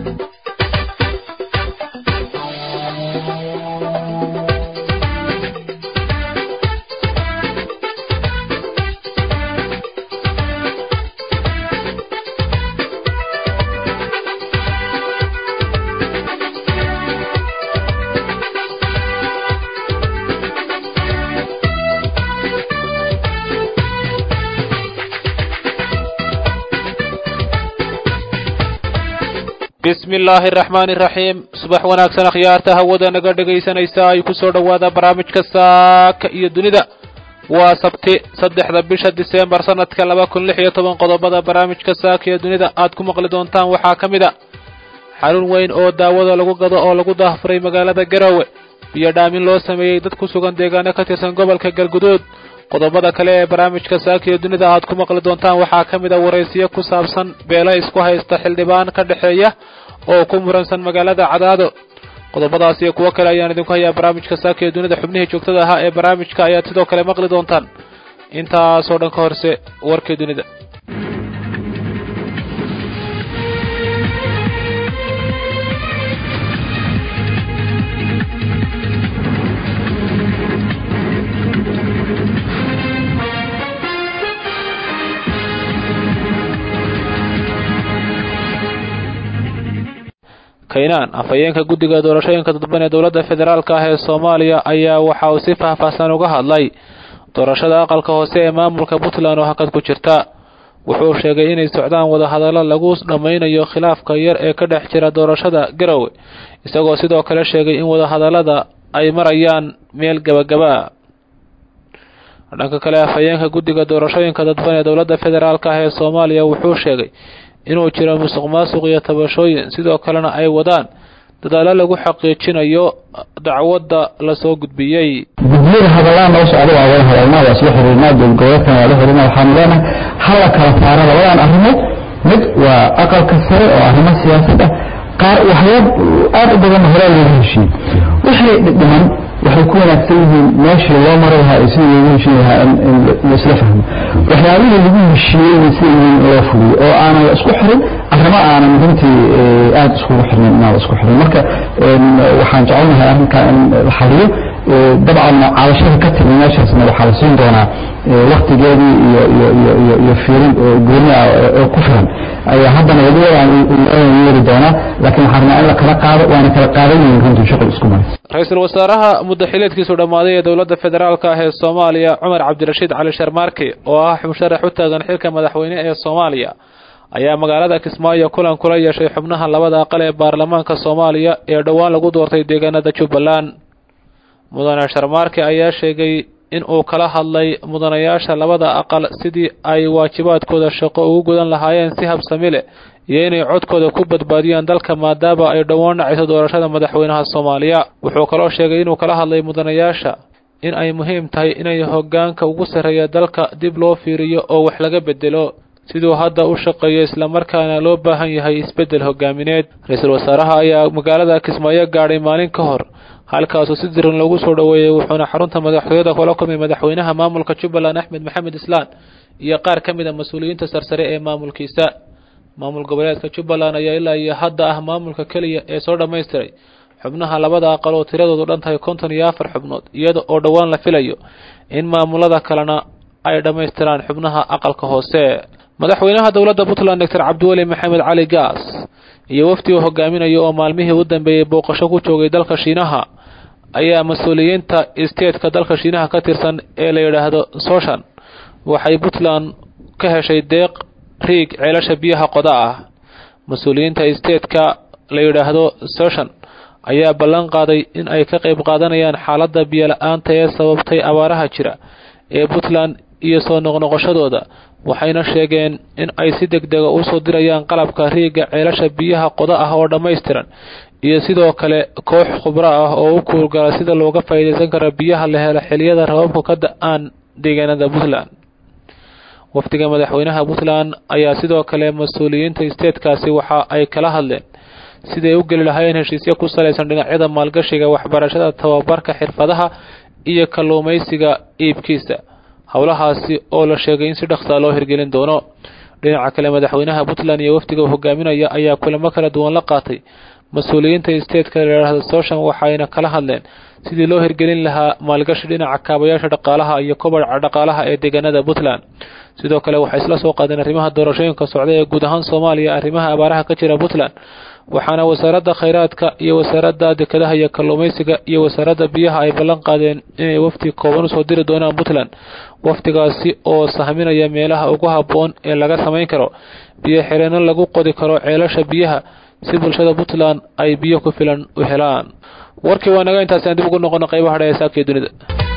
bismi illaahi araxmaani iraxiim subax wanaagsan akhyaarta hawada naga dhegaysanaysa ay ku soo dhowaada barnaamijka saaka iyo dunida waa sabti saddexda bisha diseembar sanadka laba kun lix iyo toban qodobada barnaamijka saaka iyo dunida aad ku maqli doontaan waxaa ka mid a xarun weyn oo daawada lagu gado oo lagu daahfuray magaalada garowe biyo dhaamin loo sameeyey dad ku sugan deegaano ka tirsan gobolka galguduud qodobada kale ee barnaamijka saaka iyo dunida aad ku maqli doontaan waxaa ka mid a waraysiyo ku saabsan beela isku haysta xildhibaan ka dhexeeya oo ku muransan magaalada cadaado qodobadaas iyo kuwo kale ayaan idinku hayaa barnaamijka saaka iyo dunida xubnihii joogtada ahaa ee barnaamijka ayaad sidoo kale maqli doontaan intaasoo dhan ka horse warkii dunida kaynaan afhayeenka guddiga doorashooyinka dadban ee dowladda federaalka ah ee soomaaliya ayaa waxa uu si faahfaahsan uga hadlay doorashada aqalka hoose ee maamulka puntland oo hakad ku jirta wuxuu sheegay inay socdaan wadahadallo lagu dhammaynayo khilaafka yar ee ka dhex jira doorashada garowe isagoo sidoo kale sheegay in wadahadallada ay marayaan meel gebagaba dhanka kale afhayeenka guddiga doorashooyinka dadban ee dowladda federaalka ah ee soomaaliya wuxuu sheegay inuu jiro musuq maasuq iyo tabashooyin sidoo kalena ay wadaan dadaallo lagu xaqiijinayo dacwadda lasoo gudbiyey gudiyada hadallaan noo socda waa wada hadalnaa waa isla xiriirnaa dowlgoboleedkan waa la xiriirnaa waxaanu leenahay hala kala saaro labadan arrimood mid waa aqalka sare oo arrimo siyaasad ah qaar waxyaab aada u badan horaa looga heshiiyey wixii dhiman waxay ku wanaagsan yihiin meeshii loo mari lahaa iyo sidii loogu heshiin lahaa in laisla fahmo waxyaabihii lagu heshiiyeyna sida in loo fuliyo oo aanan la isku xirin arrimo aanan runtii aada iskugu xirnayn inaan la isku xirin marka waxaan jecelnahay arrinkaa in la xaliyo dabcan cabashada ka timi meeshaasna waxaa la siin doonaa waktigeedii iyo iyo iyo iyo iyo fiirin gooni ah oo ku filan ayaa haddana wadiyadan yeeri doonaa laakiin waxaan rabnaa in la kala qaado waana kala qaadan yihiin runtii shaqal isku maray ra-iisul wasaaraha muddaxileedkiisu dhammaaday ee dowladda federaalka ah ee soomaaliya cumar cabdirashiid cali sharmaarke oo ah musharax u taagan xilka madaxweyne ee soomaaliya ayaa magaalada kismaayo kulan kula yeeshay xubnaha labada aqal ee baarlamaanka soomaaliya ee dhowaan lagu doortay deegaanada jubbaland mudane sharmaarke ayaa sheegay in uu kala hadlay mudanayaasha labada aqal sidii ay waajibaadkooda shaqo ugu gudan lahaayeen si habsami leh iyo inay codkooda ku badbaadiyaan dalka maadaama ay dhowaan dhacayso doorashada madaxweynaha soomaaliya wuxuu kaloo sheegay inuu kala hadlay mudanayaasha in ay muhiim tahay inay hoggaanka ugu sarreeya dalka dib loo fiiriyo oo wax laga bedelo siduu hadda u shaqeeyo islamarkaana loo baahan yahay isbeddel hogaamineed ra-iisul wasaaraha ayaa magaalada kismaayo gaadhay maalin ka hor halkaasuu si diran loogu soo dhoweeyey wuxuuna xarunta madaxtooyada kula kulmay madaxweynaha maamulka jubbaland axmed maxamed islaan iyo qaar ka mid a mas-uuliyiinta sarsare ee maamulkiisa maamul goboleedka jubbaland ayaa ilaa iyo hadda ah maamulka keliya ee soo dhammaystiray xubnaha labada aqal oo tiradoodu dhan tahay konton iyo afar xubnood iyada oo dhowaan la filayo in maamulada kalena ay dhammaystiraan xubnaha aqalka hoose madaxweynaha dowladda puntland doctor cabdiweli maxamed cali gaas iyo wafdi uu hogaaminayo oo maalmihii u dambeeyey booqasho ku joogay dalka shiinaha ayaa mas-uuliyiinta isteedka dalka shiinaha ka tirsan ee la yidhaahdo soshan waxay puntland ka heshay deeq riig ceelasha biyaha qoda ah mas-uuliyiinta isteedka la yidhaahdo soshan ayaa ballan qaaday in ay ka qayb qaadanayaan xaaladda biyola-aanta ee sababtay abaaraha jira ee puntland iyo soo noqnoqoshadooda waxayna sheegeen in ay si deg dega usoo dirayaan qalabka riigga ceelasha biyaha qoda ah oo dhammaystiran iyo sidoo kale koox khubro ah oo u kuulgala sida looga faa'iidaysan karo biyaha la helo xiliyada rababku ka da-aan deegaanada puntland wafdiga madaxweynaha puntland ayaa sidoo kale mas-uuliyiinta isteedkaasi waxa ay kala hadleen siday u geli lahaayeen heshiisyo ku salaysan dhinacyada maalgashiga waxbarashada tababarka xirfadaha iyo kalluumaysiga iibkiisa howlahaasi oo la sheegay in si dhaqsaa loo hirgelin doono dhinaca kale madaxweynaha puntland iyo wafdiga hogaaminaya ayaa kulamo kala duwan la qaatay mas-uuliyiinta isteedka layidhaahda sooshan waxayna kala hadleen sidii loo hirgelin lahaa maalgashi dhinaca kaabayaasha dhaqaalaha iyo kobaca dhaqaalaha ee deegaanada puntland sidoo kale waxay isla soo qaadeen arrimaha doorashooyinka socda ee guud ahaan soomaaliya arrimaha abaaraha ka jira puntland waxaana wasaaradda khayraadka iyo wasaaradda dekedaha iyo kalluumaysiga iyo wasaaradda biyaha ay ballan qaadeen inay wafdi kooban usoo diri doonaan puntland wafdigaasi oo sahminaya meelaha ugu habboon ee laga samayn karo biyo xireenno lagu qodi karo ceelasha biyaha si bulshada puntland ay biyo ku filan u helaan warkii waa naga intaasi aan dib ugu noqono qaybaha dha ee saabkii dunida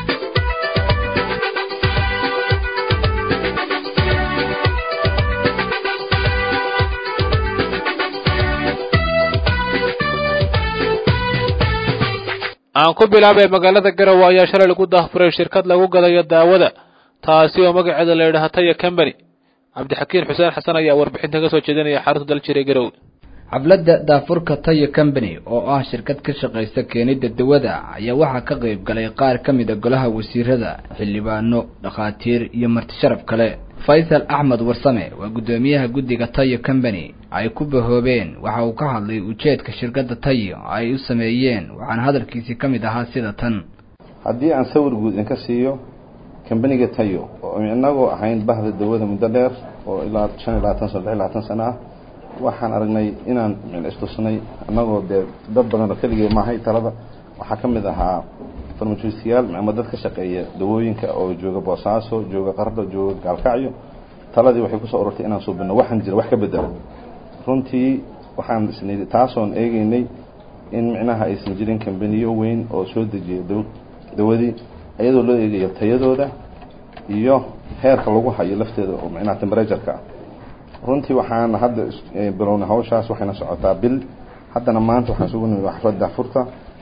aan ku bilaabay magaalada garowe ayaa shalay lagu daahfuray shirkad lagu gadayo daawada taasi oo magaceeda la yidhaha taya combany cabdixakiin xuseen xasan ayaa warbixinta ka soo jeedinaya xarunta daljiray garowe xafladda daafurka tayo combany oo ah shirkad ka shaqaysa keenidda dawada ayaa waxaa ka qayb galay qaar ka mid a golaha wasiirada xildhibaano dhakhaatiir iyo marti sharaf kale faysal axmed warsame waa guddoomiyaha guddiga tayo combany ay ku bahoobeen waxa uu ka hadlay ujeedka shirkadda tayo ay u sameeyeen waxaana hadalkiisii ka mid ahaa sida tan haddii aan sawir guud inka siiyo kambaniga tayo oo inagoo ahayn bahda dawada muddo dheer oo ilaa shan iyo labaatan sano lix iyo labaatan sano ah waxaan aragnay inaan istusnay annagoo dee dad badan oo keligee maahay talada waxaa ka mid ahaa farmajistiyaal ama dad ka shaqeeya dawooyinka oo jooga boosaaso jooga qardho jooga gaalkacyo taladii waxay kusoo ururtay inaan suubino waxaan jira wax ka bedela runtii waxaan isnii taasoon eegeynay in micnaha aysan jirin kambaniyo weyn oo soo dejiya dawadii iyadoo loo eegayo tayadooda iyo heerka lagu hayo lafteeda oo micnaha temberatureka ah runtii waxaan hadda bilownay hawshaas waxayna socotaa bil haddana maanta waxaan isugu nimid xaflad daafurta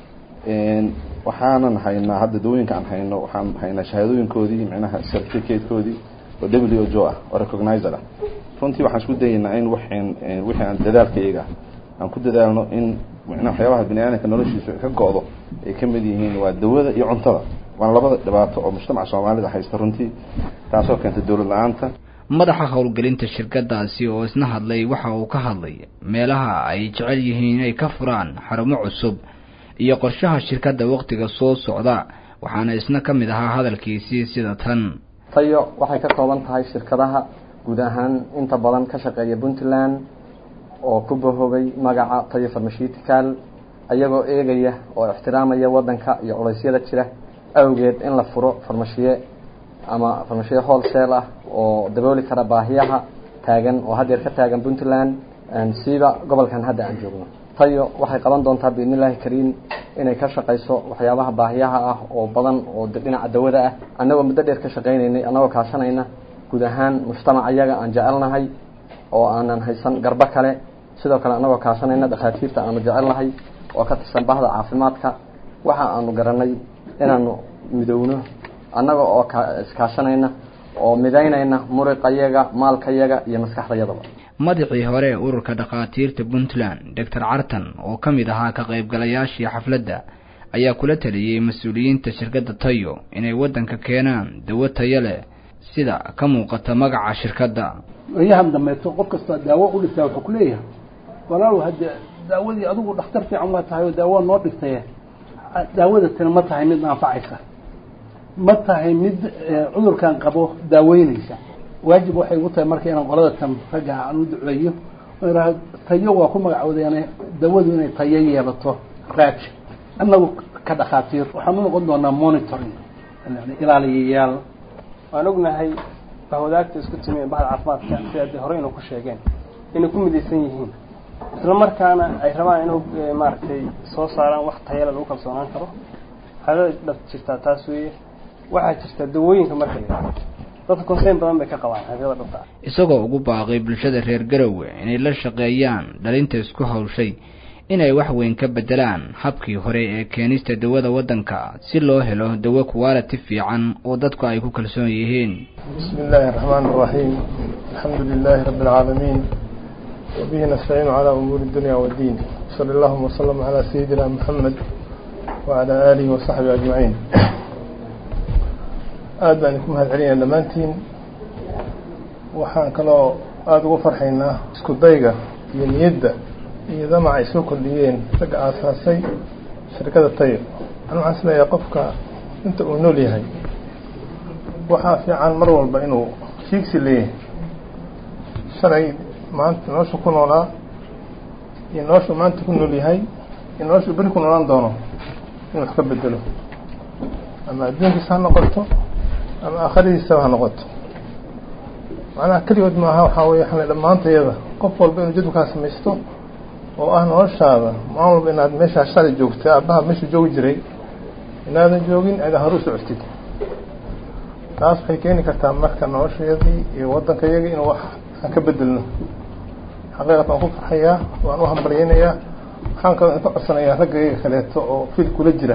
waxaanan haynaa hadda dawooyinka aan hayno waxaan haynaa shahaadooyinkoodii micnaha certificatekoodii oo w o ah oo recognizer ah runtii waxaan isku dayaynaa in waxaan wixii aan dadaalkayaga aan ku dadaalno in micnaha waxyaabaha bini aadamka noloshiisa ka go-do ay ka mid yihiin waa dawada iyo cuntada waana labada dhibaato oo mujtamaca soomaalida haysta runtii taasoo keentay dawlad la-aanta madaxa howlgelinta shirkadaasi oo isna hadlay waxa uu ka hadlay meelaha ay jecel yihiin inay ka furaan xarumo cusub iyo qorshaha shirkadda wakhtiga soo socda waxaana isna ka mid ahaa hadalkiisii sida tan tayo waxay ka kooban tahay shirkadaha guud ahaan inta badan ka shaqeeya puntland oo ku bahoobay magaca tayo farmashitical ayagoo eegaya oo ixtiraamaya waddanka iyo culeysyada jira awgeed in la furo farmashiye ama farmashiye wholesale ah oo dabooli kara baahiyaha taagan oo haddeer ka taagan puntland siiba gobolkan hadda aan joogno tayo waxay qaban doontaa biidn illaahi kariim inay ka shaqayso waxyaabaha baahiyaha ah oo badan oo dhinaca dawada ah annagoo muddo dheer ka shaqaynaynay annagoo kaashanayna guud ahaan mujtamac ayaga aan jecelnahay oo aanan haysan garbo kale sidoo kale annagoo kaashanayna dhakhaatiirta aanu jecelnahay oo ka tirsan bahda caafimaadka waxa aanu garanay inaanu midowno annaga oo iskaashanayna oo midaynayna muriqayaga maalkayaga iyo maskaxdayadaba madaxii hore ee ururka dhakhaatiirta puntland doctor cartan oo ka mid ahaa ka qaybgalayaashii xafladda ayaa kula taliyey mas-uuliyiinta shirkadda tayo inay waddanka keenaan dawo tayo leh sida ka muuqata magaca shirkadda ayahan dambeeto qof kasta daawo u dhigtaa wuxuu ku leeyahay walaalow hadde daawadii adigu dhakhtar fiican waa tahay oo daawo noo dhigtaye daawada tani ma tahay mid anfacaysa ma tahay mid cudurkan qabo daaweynaysa waajib waxay ugu tahay marka inaan qolada tan ragga aan u duceeyo aa tayo waa ku magacoodeene dawadu inay tayo yeelato raaj annagu ka dhakhaatiir waxaan u noqon doonaa monitoring ilaaliyayaal waan ognahay bahwadaagta isku timi bahda caafimaadka sida de horeyna ku sheegeen inay ku midaysan yihiin isla markaana ay rabaan inuu maaragtay soo saaraan wax tayala lagu kalsoonaan karo xaalada dhab jirtaa taas weeye waxaa jirta dawooyinka marka la yidhahdo dadka konseyn badan bay ka qabaan xaqiiqada dhabta ah isagoo ugu baaqay bulshada reer garowe inay la shaqeeyaan dhalinta isku hawshay inay wax weyn ka bedelaan habkii hore ee keenista dawada waddanka si loo helo dawo quality fiican oo dadku ay ku kalsoon yihiin بسم الله الرحمن الرحيم الحمد لله رب العالمين وبه نستعين على أمور الدنيا والدين صلى الله وسلم على سيدنا محمد وعلى آله وصحبه أجمعين aad baan idinku mahad celinaya dhammaantiin waxaan kaloo aada ugu farxaynaa isku dayga iyo niyadda iyo damaca ay soo kordhiyeen ragga aasaasay shirkada tayo an waxaan isleeyahay qofka inta uu nool yahay waxaa fiican mar walba inuu fiigsi leeyahay shalay maanta noloshu ku noolaa iyo noloshu maanta ku nool yahay iyo noloshu beri ku noolaan doono in wax ka bedelo ama adduunkiisa ha noqoto ama aakhiradiisaba ha noqoto macnaha keligood maaha waxaa weye waxaan dhammaantayada qof walba inuu jadwalkaa samaysto oo ah noloshaada maalin walba inaad meeshaa shalay joogta aabbaha meeshuu joogi jiray inaadan joogin aada haru socotid taas waxay keeni kartaa marka noloshayadii iyo waddankayagii inuu wax aan ka bedelno xaqiiqat waan ku farxayaa waan u hambalyeynayaa waxaan kaloo idinka codsanayaa raggayga kaleeto oo fil kula jira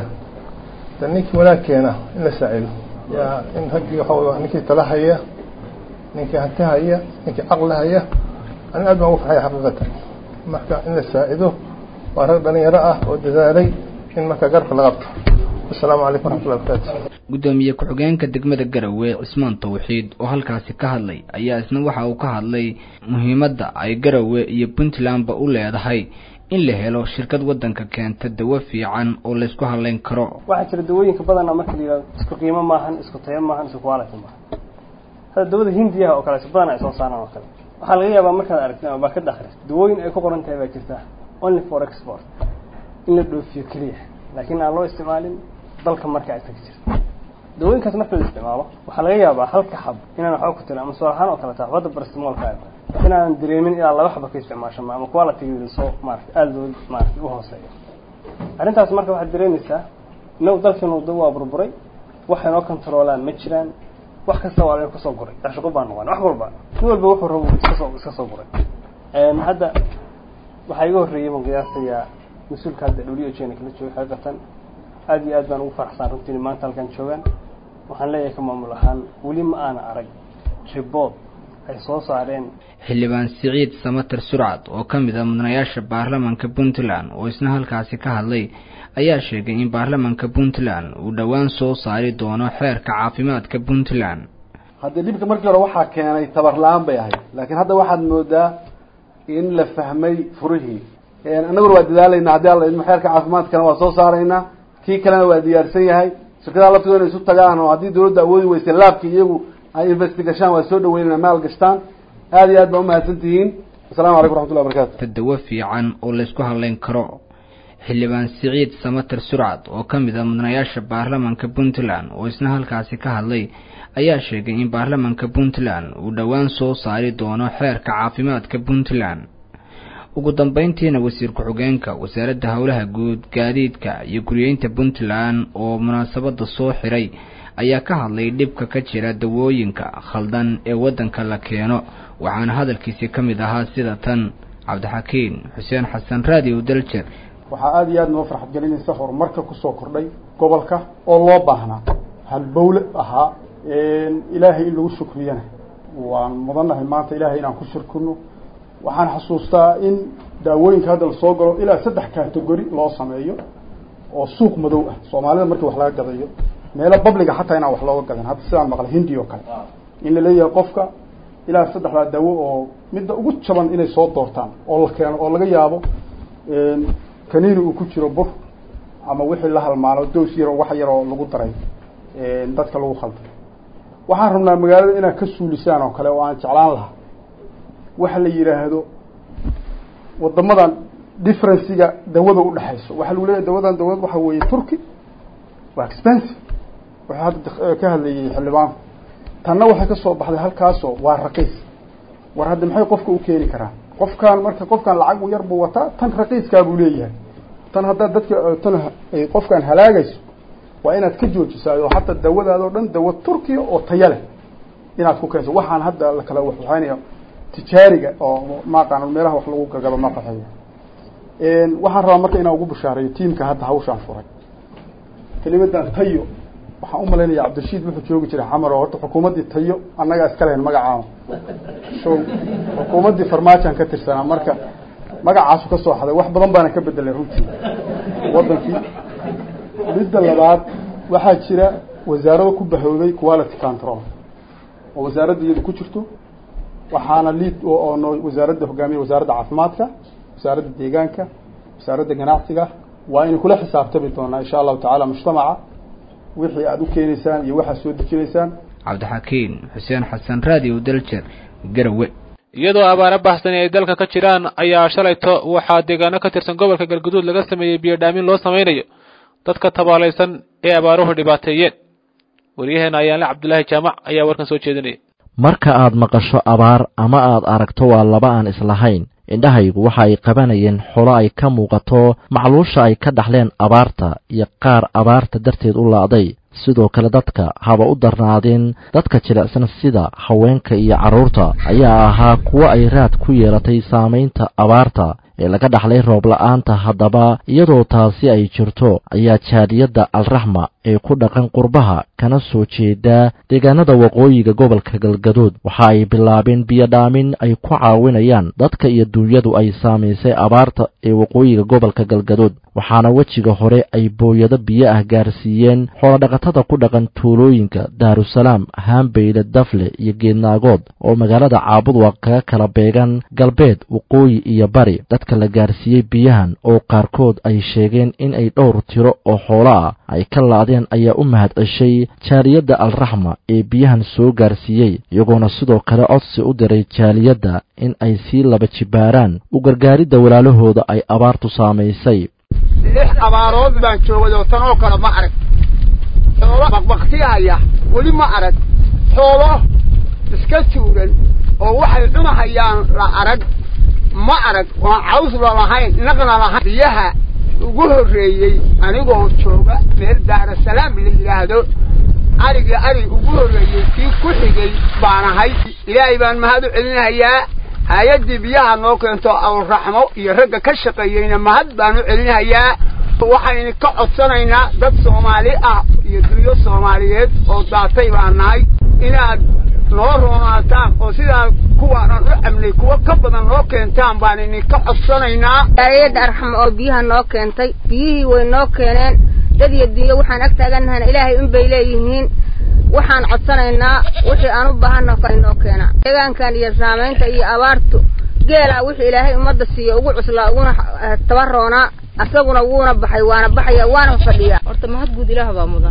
de ninkii wanaag keena in la saacido yaa in raggii waxa wey ninkii tala haya ninkii hanti haya ninkii caqli haya ani aad baan ugu farxaya xaqiiqatan marka in la saacido waa rag dhalinyaro ah oo dadaalay in marka garabka la qabto asalaamu calaykum waraxmatullahi barakaatu gudoomiye ku-xigeenka degmada garowe cismaan tawxiid oo halkaasi ka hadlay ayaa isna waxa uu ka hadlay muhiimadda ay garowe iyo puntlandba u leedahay in la helo shirkad waddanka keenta dawo fiican oo laysku hadlayn karo waxaa jira dawooyinka badana marka la yihahdo isku qiimo maahan isku tayo maahan isku quality maahan hadda dawada hindiyaha oo kale badan ay soo saaraan oo kale waxaa laga yaabaa markaad aragtid ama baakada akhrisid dawooyin ay ku qoran tahay baa jirta only for export in la dhoofiyo keliya laakiin aan loo isticmaalin dalka marka ay tagi jirta dawooyinkaas marka la isticmaalo waxaa laga yaabaa halka xab inaan waxba ku tirin ama soolahaan oo kale tahay xabadda barastimolka ay tahay inaanan dareemin ilaa laba xaba ka isticmaasho ama qualitygeeda soo maarata aada loo maarata u hooseeyo arrintaas marka waxaad dareemaysaa inagu dalkeenu da waa burburay waxay noo controolaan ma jiraan wax kasta waa laga kusoo guray ashaqo baa noqon wax walba nin walba wuxuu rabo iska soo iska soo guray hadda waxaa iga horreeyay baan qiyaasayaa mas-uulka hadda w h n kala jooga xaqiiqatan aada iyo aad baan ugu faraxsan runtii maanta halkan joogaan waxaan leeyahay ka maamul ahaan weli ma aana arag ribood ay soo saareen xildhibaan siciid samater surcad oo ka mid ah mudanayaasha baarlamaanka puntland oo isna halkaasi ka hadlay ayaa sheegay in baarlamaanka puntland uu dhowaan soo saari doono xeerka caafimaadka puntland haddii dhibka markii hore waxaa keenay tabar la-aan bay ahayd laakiin hadda waxaad moodaa in la fahmay furihii annaguna waa dadaalaynaa haddii alla idmo xeerka caafimaadkana waa soo saaraynaa kii kalena waa diyaarsan yahay shirkadaha laftooda inay isu tagaan oo haddii dawladda awoodi weyse laabki iyagu ay investigashaan waa soo dhaweynana maal gashtaan aada iyo aad baa umahadsan tihiin asalamu calaykum raxmatullahi barakatu tadawo fiican oo laysku hadlayn karo xildhibaan siciid samater surcad oo ka mid ah mudanayaasha baarlamaanka puntland oo isna halkaasi ka hadlay ayaa sheegay in baarlamaanka puntland uu dhowaan soo saari doono xeerka caafimaadka puntland ugu dambeyntiina wasiir ku-xigeenka wasaaradda howlaha guud gaadiidka iyo guriyeynta puntland oo munaasabada soo xiray ayaa ka hadlay dhibka ka jira dawooyinka khaldan ee waddanka la keeno waxaana hadalkiisi ka mid ahaa sida tan cabdixakiin xuseen xasan radio daljer waxaa aada iyo aad noo farxad gelinaysa horumarka kusoo kordhay gobolka oo loo baahnaa halbowle ahaa ilaahay in lagu shukriyana waan mudannahay maanta ilaahay inaan ku shirkino waxaan xasuustaa in daawooyinka hadda lasoo galo ilaa saddex categori loo sameeyo oo suuq madow ah soomaalida markii wax laga gadayo meelo babliga xataa inaan wax looga gadan hadda sidaan maqlay hindi oo kale in la leeyahay qofka ilaa saddexdaa daawo oo midda ugu jaban inay soo doortaan oo la keeno oo laga yaabo kaniini uu ku jiro bur ama wixii la halmaano doos yaroo wax yaroo lagu daray dadka lagu khalday waxaan rabnaa magaalada inaad ka suulisaan oo kale oo aan jeclaan lahaa waxa la yidhaahdo wadamadan differenciga dawada udhexayso waxaa lagu leeyahy dawadan dawlad waxa weeye turkey waa expensive wuxuu hadda ka hadlayay xildhibaanku tanna waxay ka soo baxday halkaasoo waa raqiis war hadda maxay qofka u keeni karaan qofkaan marka qofkaan lacag yar buu wataa tan raqiiskaa buu leeyahay tan haddaad dadka tan ay qofkaan halaagayso waa inaad ka joojisaa oo hataa dawadaadoo dhan dawa turkiya oo taya leh inaad ku keenso waxaan hadda la kala waxwaxaynaya tijaariga oo maaqaan meelaha wax lagu gagado ma qaxeeyo waxaan rabaa marka inaan ugu bushaareeyo tiimka hadda hawshaan furay kelimadan tayo waxaan u malaynaya cabdirashiid wuxuu joogi jiray xamar oo horta xukuumaddii tayo annagaa iska lahayn magacaano so xukuumaddii farmaajoan ka tirsanaa marka magacaasu ka soo xaday wax badan baana ka bedelay runtii waddankii midda labaad waxaa jira wasaarado ku bahoobay quality control oo wasaaradda iyadu ku jirto waxaana liid oo no wasaaradda hogaamiya wasaaradda caafimaadka wasaaradda deegaanka wasaaradda ganacsiga waa inay kula xisaabtami doonaa insha allahu tacaala mujtamaca wixii aada u keenaysaan iyo waxaad soo dejinaysaan cabdixakiin xuseen xasan raadiyo daljer garawe iyadoo abaaro baxsani ay dalka ka jiraan ayaa shalayto waxaa deegaano ka tirsan gobolka galguduud laga sameeyey biyodhaamin loo samaynayo dadka tabaalaysan ee abaaruhu dhibaateeyeen waryaheena ayaanle cabdulaahi jaamac ayaa warkan soo jeedinaya marka aad maqasho abaar ama aad aragto waa laba aan islahayn indhahaygu waxa ay qabanayeen xolo ay ka muuqato macluusha ay ka dhaxleen abaarta iyo qaar abaarta darteed u la'day sidoo kale dadka haba u darnaadeen dadka jilicsan sida haweenka iyo carruurta ayaa ahaa kuwo ay raad ku yeelatay saamaynta abaarta ee laga dhaxlay roob la'aanta haddaba iyadoo taasi ay jirto ayaa jaadiyadda alraxma ee ku dhaqan qurbaha kana soo jeedaa deegaanada waqooyiga gobolka galgaduud waxa ay bilaabeen biyodhaamin ay ku caawinayaan dadka iyo duunyadu ay saamaysay abaarta ee waqooyiga gobolka galgaduud waxaana wejiga hore ay booyado biyo ah gaarsiiyeen xoolodhaqatada ku dhaqan tuulooyinka daarusalaam haambeyle dafle iyo geednaagood oo magaalada caabudwaq kaga kala beegan galbeed waqooyi iyo bari dadka la gaarsiiyey biyahan oo qaarkood ay sheegeen in ay dhowr tiro oo xoolo ah ay ka laadeen ayaa u mahad ceshay jaaliyadda alraxma ee biyahan soo gaarsiiyey iyagoona sidoo kale codsi u diray jaaliyadda in ay sii laba jibaaraan u gargaaridda walaalahooda ay abaartu saamaysay lix abaarood baan joogay oo tan oo kale ma arag xoolo baqbaktihaya weli ma arag xoolo iska tuuran oo waxay cunahayaan la arag ma arag oon caws lalahayn naqna lahayn biyaha ugu horreeyey anigoo jooga meel daarasalaam la yidhaahdo arigii arig ugu horreeyey kii ku xigay baan ahay ilaahay baan mahad u celinahayaa hay-addii biyaha noo keento awraxmo iyo ragga ka shaqeeyeyna mahad baan u celinahayaa waxaynu ka codsanaynaa dad soomaali ah iyo dunyo soomaaliyeed oo daatay baan nahay inaad noo roonaataan oo sidaa kuwaanan u cabnay kuwo ka badan noo keentaan baan idinka codsanaynaa jaaliyadda arxamo oo biyaha noo keentay biyihii way noo keeneen dad iyo dunyo waxaan ag taagannahayna ilaahay unbay leeyihiin waxaan codsanaynaa wixii aan u baahanna kale noo keenaa deegaankan iyo saamaynta iyo abaartu geelaa wixii ilaahay ummadda siiyo ugu cuslaa uguna tabaroonaa asaguna wuuna baxay waana baxaya waana fadhiyaa horta mahad guud ilaah baa mudan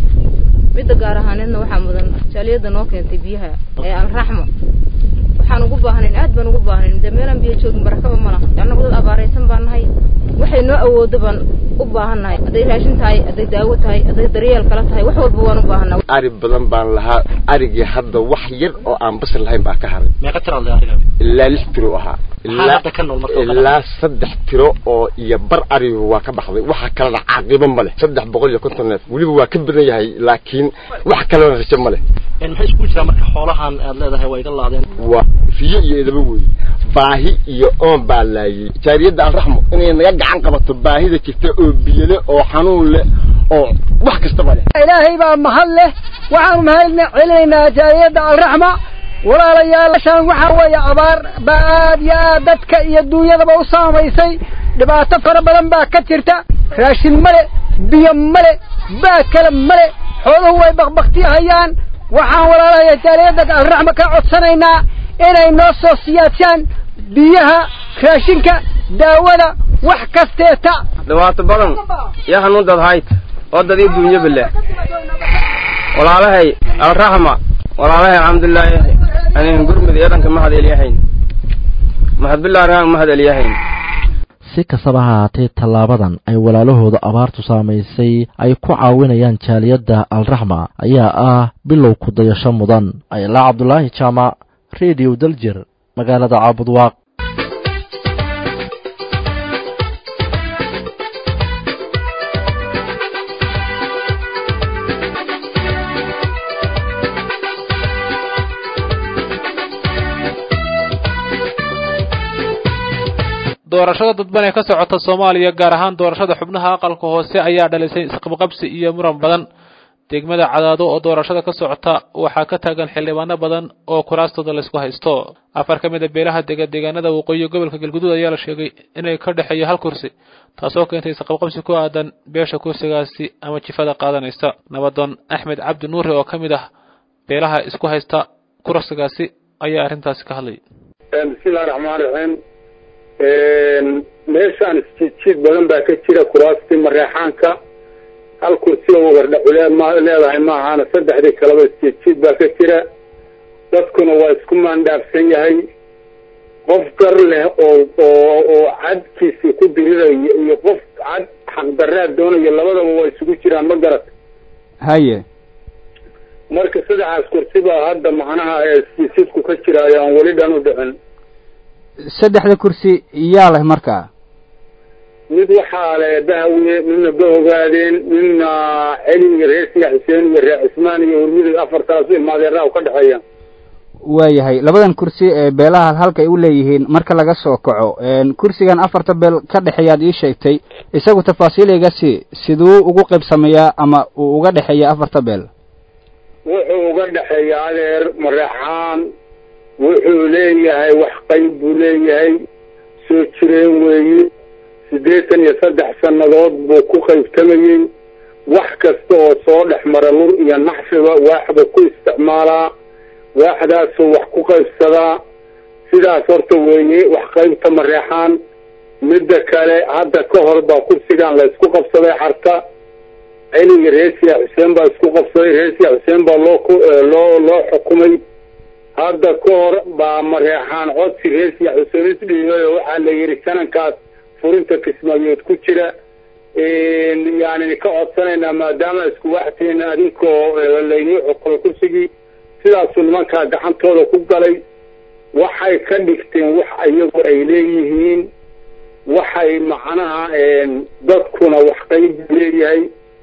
midda gaar ahaaneedna waxaa mudan jaaliyadda noo keentay biyaha ee alraxmo waxaan ugu baahnayn aad baan ugu baahnayn dee meelaan biyo joogin barakaba ma laha annagu dad abaaraysan baan nahay waxay noo awoodo baan u baahan nahay hadday raashin tahay hadday daawo tahay hadday daryeel kala tahay wax walba waan u baahanaa ari badan baan lahaa arigii hadda wax yar oo aan basir lahayn baa ka haray meeqa tiro le ariga ilaa lix tiro ahaa hadda ka nool marka ilaa saddex tiro oo iyo bar arigu waa ka baxday waxa kalena caaqibo ma leh saddex boqol iyo konton neef weliba waa ka badan yahay laakiin wax kalena rajo ma leh maxay isku jiraa marka xoolahan aad leedahay waa iga laadeen waa fiyo iyo edaba weeye baahi iyo oon baa laayay jaariyadda alraxmo inay naga gacan qabato baahida jirta oo biyole oo xanuun leh oo wax kastaba leh ilaahay baa mahad leh waxaanu mahad celinaynaa jaariyadda alraxma walaalayaashaan waxaa weeye abaar baa aad iyo aad dadka iyo duunyadaba u saamaysay dhibaato fara badan baa ka jirta raashin male biyo male baad kale male xooluhu way bakbaktihayaan waxaan walaalahaya jaaliyadda alraxma ka codsanaynaa inay noo soo siyaadsaan biyaha raashinka daawada wax kasteeta dhibaato badan iyo hanuundad hayd oo dadii duunyaba leh walaalahay alraxma walaalahay alxamdulilaahi anin gurmud eedanka mahad elyahayn mahad bilaa rahan mahad elyahayn si kastaba ha haatee tallaabadan ay walaalahooda abaartu saamaysay ay ku caawinayaan jaaliyadda alraxma ayaa ah bilow ku dayasho mudan aylaa cabdulaahi jaamac rediyo daljir magaalada caabudwaaq doorashada dadban ee ka socota soomaaliya gaar ahaan doorashada xubnaha aqalka hoose ayaa dhalisay isqabqabsi iyo muran badan degmada cadaado oo doorashada ka socota waxaa ka taagan xildhibaano badan oo kuraastooda laysku haysto afar ka mid a beelaha dega deegaanada waqooyi gobolka galguduud ayaa la sheegay inay ka dhexeeyo hal kursi taasoo keentay isqabqabsi ku aadan beesha kursigaasi ama jifada qaadanaysa nabadoon axmed cabdi nuuri oo ka mid ah beelaha isku haysta kursigaasi ayaa arrintaasi ka hadlay bismillahi raxmaan raxiim meeshaan isjiidjiid badan baa ka jira kuraastii mareexaanka hal kursiga wagardhaculee ma leedahay maahaana saddexdii kaleba isjiidjiid baa ka jira dadkuna waa isku maandhaafsan yahay qof gar leh oo oo oo cadkiisii ku dirirayo iyo qof cad xaqdarraad doonayo labadaba waa isugu jiraan ma garat haye marka saddexaas kursi baa hadda macnaha isjiidjiidku ka jiraayo aan weli dhan u dhicin saddexda kursi yaa leh markaa mid waxaa le bahawiye midna bahogaadeen midna celi iyo reer siya xuseen iyo reer cismaan iyo hurmida afartaas ilmaadeeraha ka dhexeeya waayahay labadan kursi ee beelaha halka ay u leeyihiin marka laga soo kaco kursigan afarta beel ka dhexeeyaad ii sheegtay isagu tafaasiil iga sii siduu ugu qaybsamayaa ama uu uga dhexeeya afarta beel wuxuu uga dhexeeya adeer mareexaan wuxuu leeyahay wax qayb buu leeyahay soo jireen weeye siddeetan iyo saddex sannadood buu ku qaybtamayey wax kasta oo soo dhex mara lur iyo naxfiba waaxba ku isticmaalaa waaxdaasuu wax ku qaybsadaa sidaas horta weeye wax qaybta mareexaan midda kale hadda ka hor baa kursigan la isku qabsaday xarta celiga reesiya xuseen baa isku qabsaday reesiya xuseen baa loo loo loo xukumay hadda ka hor baa mareexaan codsi reesiya xuseen isdhiibay oo waxaa la yidhi sanankaas furinta kismaayood ku jira yani ka codsanaynaa maadaama isku waxteena adinkoo laynii xukumay kursigii sidaasuu nimankaa gacantooda ku galay waxay ka dhigteen wax iyagu ay leeyihiin waxay macnaha dadkuna wax qayb leeyahay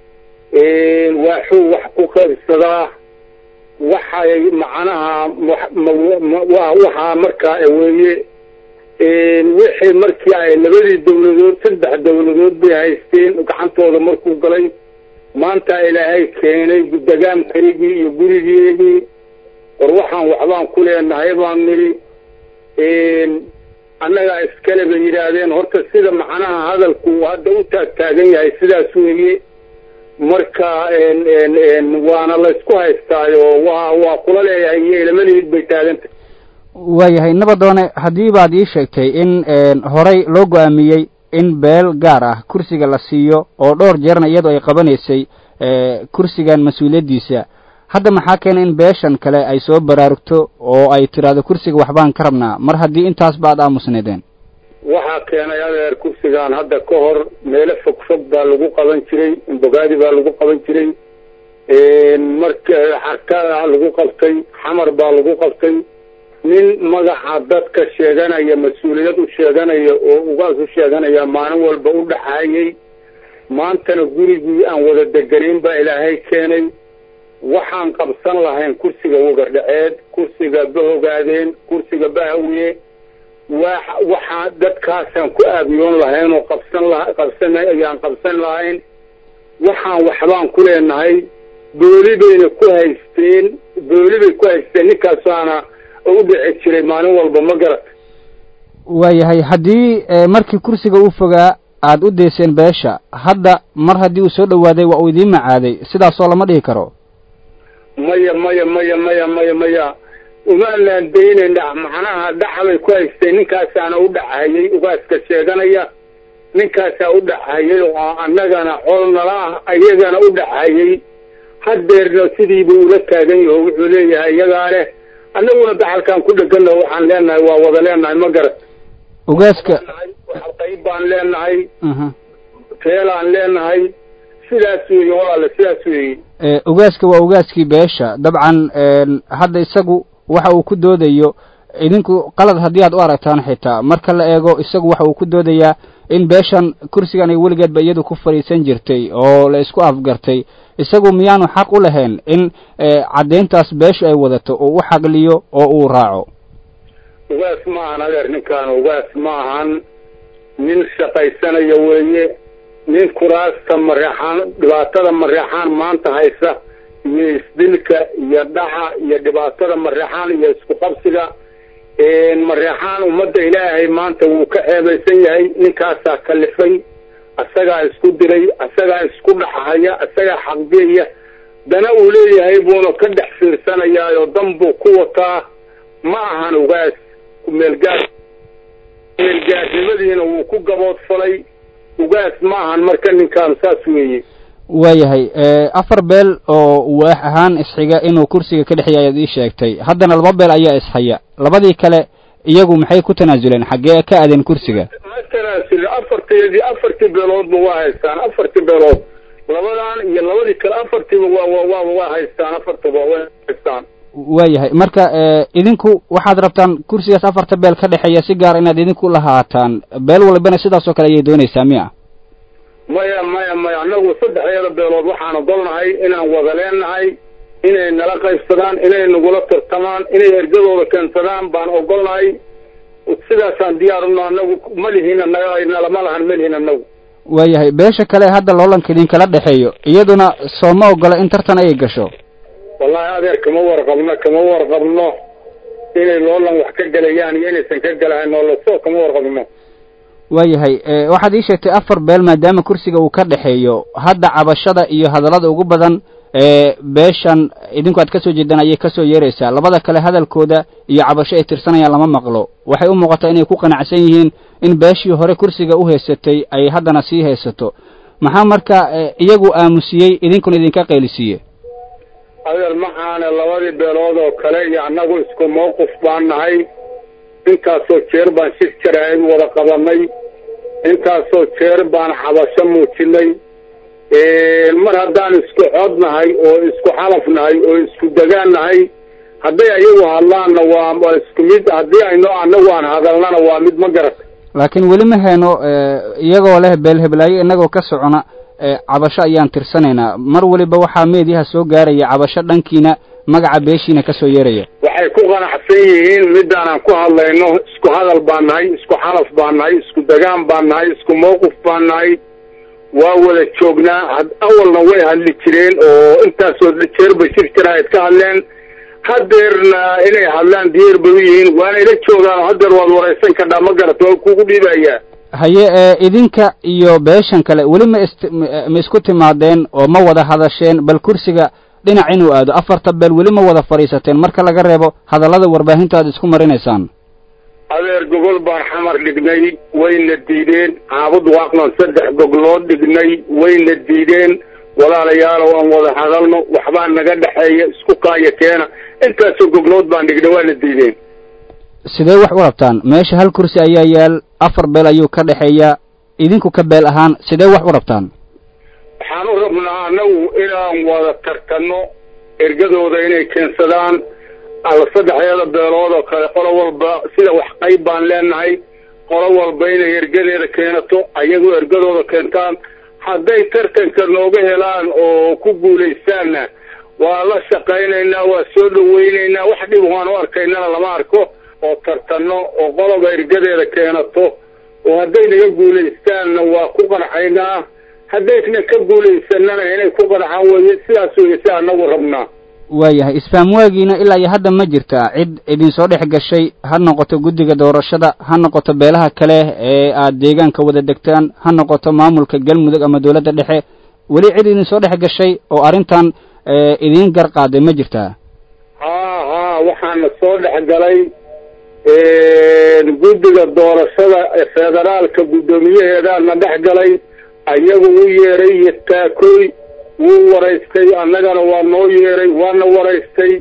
waaxuu wax ku qaybsadaa waxay macnaha waxaa markaa weeye wixii markii ay labadii dawladood saddex dawladood bay haysteen gacantooda markuu galay maanta ilaahay keenay degaamkaygii iyo gurigeedii war waxaan waxbaan ku leenahay baan nidhi annagaa iskale bay yidhaahdeen horta sida macnaha hadalku hadda u taagtaagan yahay sidaas weeye marka waana laysku haystaayo waa waa kula leeyahay iyo ilamalihid bay taagantah waayahay nabadoone haddii baad ii sheegtay in horey loo go-aamiyey in beel gaar ah kursiga la siiyo oo dhowr jeerna iyadoo ay qabanaysay kursigan mas-uuliyaddiisa hadda maxaa keena in beeshan kale ay soo baraarugto oo ay tidhaahdo kursiga waxbaan ka rabnaa mar haddii intaasba aad aamusneedeen waxaa keenay adeer kursigan hadda ka hor meelo fog fog baa lagu qaban jiray imbogaadi baa lagu qaban jiray marka xarkaa lagu qabtay xamar baa lagu qabtay nin magaca dadka sheeganaya mas-uuliyad u sheeganaya oo ugaas u sheeganaya maalin walba u dhaxaayay maantana gurigii aan wada deganayn baa ilaahay keenay waxaan qabsan lahayn kursiga wagardhaceed kursiga bahogaadeen kursiga bahawiye wa waxaa dadkaasaan ku aabiyoon lahayn oo qabsan la qabsan ayaan qabsan lahayn waxaan waxbaan ku leenahay booli bayna ku haysteen booli bay ku haysteen ninkaasaana u dhici jiray maalin walba ma garat waayahay haddii markii kursiga uu fogaa aad u dayseen beesha hadda mar haddii uu soo dhowaaday waa uu idiin macaaday sidaasoo lama dhihi karo maya maya maya maya maya maya umaanaan daynayna macnaha dhaxbay ku haysteen ninkaasaana u dhacahayay ugaaska sheeganaya ninkaasaa u dhacahayay oo annagana col nala ah ayagana u dhacahayay hadeerna sidiibuu ula taagan yaho wuxuu leeyahay iyagaa leh annaguna daxalkaan ku dhegana waxaan leenahay waa wada leenahay ma garat ugaaska qayb baan leenahay teelaan leenahay sidaas weeye walaale sidaas weeye ugaaska waa ugaaskii beesha dabcan hadda isagu waxa uu ku doodayo idinku qalad haddii aad u aragtaan xitaa marka la eego isagu waxa uu ku doodayaa in beeshan kursigan ay weligeedba iyadu ku fadhiisan jirtay oo la isku afgartay isagu miyaanu xaq u lahayn in caddayntaas beeshu ay wadato oo u xaqliyo oo uu raaco ugaas ma ahan adeer ninkaan ugaas ma ahan nin shaqaysanaya weeye nin kuraasta mareexaan dhibaatada mareexaan maanta haysa iyo isdilka iyo dhaca iyo dhibaatada mareexaan iyo isku qabsiga mareexaan ummadda ilaahay maanta wuu ka ceebaysan yahay ninkaasaa kalifay asagaa isku diray asagaa isku dhaxhaya asagaa xaqgeeya dana uu leeyahay buuna ka dhex fiirsanayaayoo dan buu ku wataa ma ahan ugaas kumeelgaar kumeelgaarnimadiina wuu ku gaboodfalay ugaas ma ahan marka ninkaan saas weeye waayahay afar beel oo waax ahaan isxiga inuu kursiga ka dhexeeya ayaad ii sheegtay haddana laba beel ayaa ishaya labadii kale iyagu maxay ku tanaasuleen xaggee ka aadeen kursiga ma tanaasulin afarteedii afartii beeloodba waa haystaan afartii beelood labadan iyo labadii kale afartiiba waa waa waa waa haystaan afartaba waa haystaan waayahay marka idinku waxaad rabtaan kursigaas afarta beel ka dhexeeya si gaar inaad idinku lahaataan beel walbana sidaas oo kale ayay doonaysaa miya maya maya maya annagu saddexdeeda beelood waxaan ogolnahay inaan wada leenahay inay nala qaybsadaan inay nagula tartamaan inay ergadooda keensadaan baan ogolnahay sidaasaan diyaarno annagu ma lihin nalama lahan ma lihin annagu waayahay beesha kale hadda loolanka idinkala dhexeeyo iyaduna soo ma ogola in tartan ay gasho wallahi adeer kama warqabno kama warqabno inay loolan wax ka gelayaan iyo inaysan ka gelahayn noolaso kama warqabno waayahay waxaad ii sheegtay afar beel maadaama kursiga uu ka dhexeeyo hadda cabashada iyo hadallada ugu badan ee beeshan idinku aad kasoo jeedaan ayay kasoo yeeraysaa labada kale hadalkooda iyo cabasho ay tirsanayaan lama maqlo waxay u muuqataa inay ku qanacsan yihiin in beeshii hore kursiga u haysatay ay haddana sii haysato maxaa marka iyagu aamusiyey idinkuna idinka qaylisiiye adeer maxaane labadii beelood oo kale iyo annagu isku mawqif baan nahay intaasoo jeer baan shir jaraa'id wada qabanay intaasoo jeer baan cabasho muujinay mar haddaan isku cod nahay oo isku xalaf nahay oo isku degaan nahay hadday ayagu hadlaanna waa isku mid haddii ayno annagu aan hadalnana waa mid ma garata laakiin weli ma hayno iyagoo leh beel heblaayo innagoo ka socona cabasho ayaan tirsanaynaa mar waliba waxaa meediyaha soo gaaraya cabasho dhankiina magaca beeshiina kasoo yeeraya waxay ku qanacsan yihiin midaanaan ku hadlayno isku hadal baan nahay isku xalaf baan nahay isku degaan baan nahay isku mawqif baan nahay waa wada joognaa awalna way hadli jireen oo intaasoo jeerba shir jaraa'id ka hadleen hadeerna inay hadlaan diyaar bay u yihiin waana ila joogaan hadeer waad waraysan kadhaa ma garata waa kugu dhiibayaa haye idinka iyo beeshan kale weli ma ist ma isku timaadeen oo ma wada hadasheen bal kursiga dhinac inuu aado afarta beel weli ma wada fadhiisateen marka laga reebo hadallada warbaahinta aad isku marinaysaan adeer gogol baan xamar dhignay wayna diideen caabud waaqnan saddex goglood dhignay wayna diideen walaalayaalow aan wada hadalno waxbaa naga dhexeeya isku kaaya keena intaasoo goglood baan dhignay waana diideen sidee wax u rabtaan meesha hal kursi ayaa yaal afar beel ayuu ka dhexeeyaa idinku ka beel ahaan sidee wax u rabtaan waxaan u rabnaa annagu inaan wada tartanno ergadooda inay keensadaan alla saddexdeeda beelood oo kale qolo walba sida wax qayb baan leenahay qolo walba inay ergadeeda keenato ayagoo ergadooda keentaan hadday tartanka nooga helaan oo ku guulaystaanna waa la shaqaynaynaa waa soo dhawaynaynaa wax dhib waan u arkaynana lama arko oo tartanno oo qoloba ergadeeda keenato oo hadday naga guulaystaanna waa ku qancaynaa haddayna ka guulaysanana inay ku qanacaan weye sidaas weye si anagu rabnaa waayahay isfahamwaagiina ilaa iyo hadda ma jirtaa cid idinsoo dhex gashay ha noqoto guddiga doorashada ha noqoto beelaha kale ee aad deegaanka wada degtaan ha noqoto maamulka galmudug ama dowladda dhexe weli cid idinsoo dhex gashay oo arrintan idiin gar qaaday ma jirtaa haa haa waxaana soo dhex galay guddiga doorashada federaalka guddoomiyaheedaana dhex galay ayagu u yeeray iyo taakoy wuu waraystay annagana waa noo yeeray waana waraystay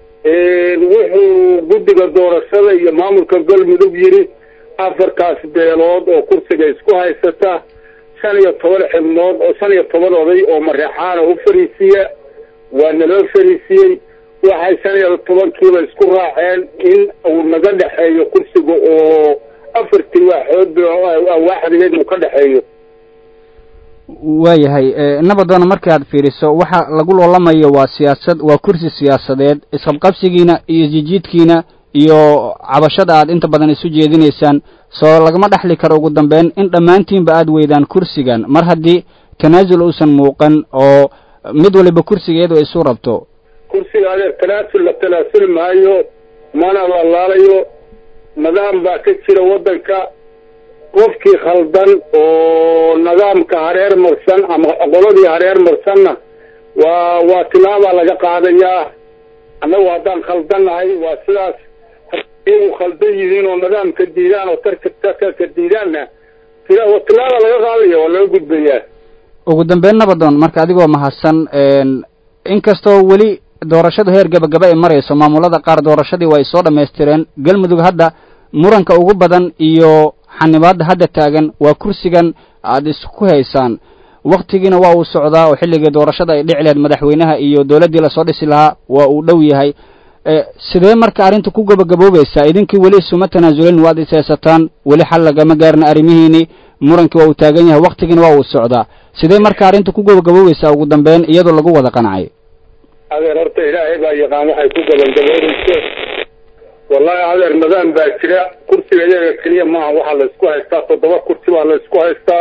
wuxuu guddiga doorashada iyo maamulka galmudug yidhi afartaas beelood oo kursiga isku haysata shan iyo toban xibnood oo shan iyo toban oday oo mareexaana u fariisiya waa naloo fariisiyey waxay shan iyo tobankiiba isku raaceen in uu naga dhexeeyo kursiga oo afartii waaxood waaxdigeed uu ka dhexeeyo waayahay nabadoona markaad fiiriso waxa lagu loolamayo waa siyaasad waa kursi siyaasadeed isqabqabsigiina iyo jijiidkiina iyo cabashada aad inta badan isu jeedinaysaan soo lagama dhexli karo ugu dambeyn in dhammaantiinba aad weydaan kursigan mar haddii tanaasul uusan muuqan oo mid waliba kursigeedu ay isu rabto kursiga adeer tanaasul la tanaasuli maayo mana lalaalayo nidaam baa ka jira waddanka qofkii khaldan oo nidaamka hareer marsan ama qoladii hareer marsanna waa waa tilaabaa laga qaadayaa annagu haddaan khaldannahay waa sidaas inuu khaldan yihiin oo nidaamka diidaan oo tarka tarka diidaanna tila tilaada laga qaadaya waa laga gudbayaa ugu dambeyn nabadoon marka adigoo mahadsan inkastoo weli doorashadu heer gabagaba ay marayso maamulada qaar doorashadii waa ay soo dhammaystireen galmudug hadda muranka ugu badan iyo xanibaadda hadda taagan waa kursigan aada isku haysaan waktigiina waa uu socdaa oo xilligii doorashada ay dhici lahayd madaxweynaha iyo dowladdii lasoo dhisi lahaa waa uu dhow yahay sidee marka arrinta ku gabagaboobaysaa idinkii weli isuma tanaasulin waad ishaysataan weli xal lagama gaarna arrimihiini murankii waa uu taagan yahay waktigiina waa uu socdaa sidee marka arrinta ku gabagaboobaysaa ugu dambeyn iyadoo lagu wada qancay adeer horta ilaahay baa yaqaan waxay ku gabagaboonayso wallahi adeer nidaam baa jira kursiga iyaga keliya maaha waxaa la isku haystaa toddoba kursi baa la isku haystaa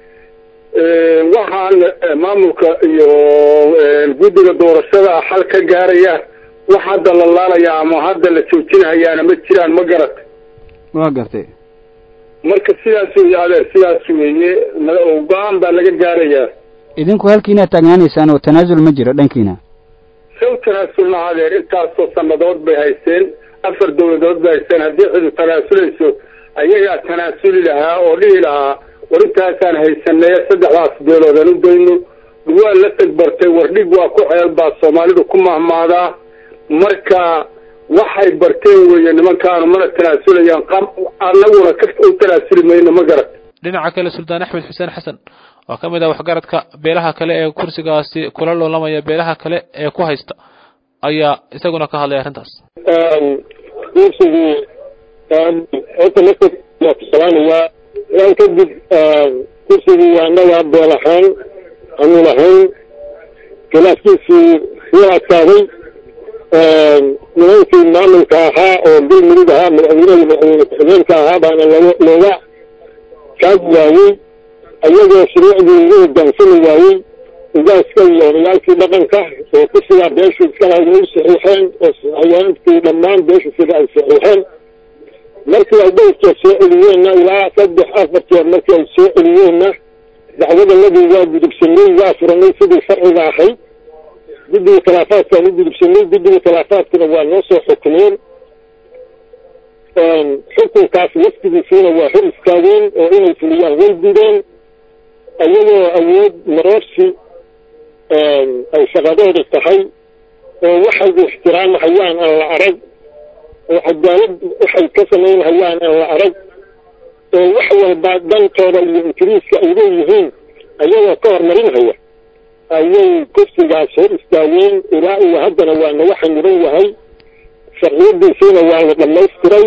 waxaan maamulka iyo guddiga doorashada xal ka gaaraya wax hadda la laalaya ama hadda la joojinahayaana ma jiraan ma garat waa gartay marka sidaas weeye adeer sidaas weeye go-aan baa laga gaarayaa idinku halkiinaad taagnaanaysaan oo tanaasul ma jiro dhankiina saw tanaasulna adeer intaasoo sannadood bay haysteen afar dawladood bay haysteen haddii cidu tanaasulayso ayagaa tanaasuli lahaa oo dhihi lahaa war intaasaan haysanay saddexdaas beeloodaan u dayno waa la tagbartay wardhig waa ku ceel baa soomaalidu ku mahmaadaa marka waxay barteen weeye nimankaanu mana tanaasulayaan qab annaguna ka u tanaasuli mayno ma garat dhinaca kale suldaan axmed xuseen xasan oo ka mid ah waxgaradka beelaha kale ee kursigaasi kula loolamaya beelaha kale ee ku haysta ayaa isaguna ka hadlay arrintaas kursigu horta marka waa ku salaamayaa ilaan kadib kursigu waa annaga beel ahaan anu lahayn khilaafkiisii wuu adkaaday nimankii maamulka ahaa oo galmudug ahaa madaxweynaha madaxweyne ku-xigeenka ahaa baana loo looga kaagi waayey ayagoo shuruucdii ugu hogaansami waayey ugaaska iyo odayaalkii dhaqanka oo kursigaa beeshu iskala way saxiixeen oo hayaanadkii dhammaan beeshu sida ay saxiixeen markii ay dhowrkeed soo celiyeenna ilaa saddex afar jeer markii ay soo celiyeenna dacwadanadii waa gudubsanay waa furanay sidii sharciga ahayd guddiga khilaafaadkaan u gudubsanay guddiga khilaafaadkuna waa noo soo xukumeen xukunkaas waftigiisiina waa hor istaageen oo inay fuliyaan way gudeen ayagoo awood maroorsi ay shaqadooda tahay oo waxay ixtiraamahayaan aan la arag oo cadaalad waxay ka samaynhayaan aan la arag oo wax walba dantooda iyo ingiriiska ay leeyihiin ayagoo ka hormarinhaya ayay kursigaas hor istaageen ilaa iyo haddana waa naga xaniban yahay sharciyadiisiina waa la dhamaystiray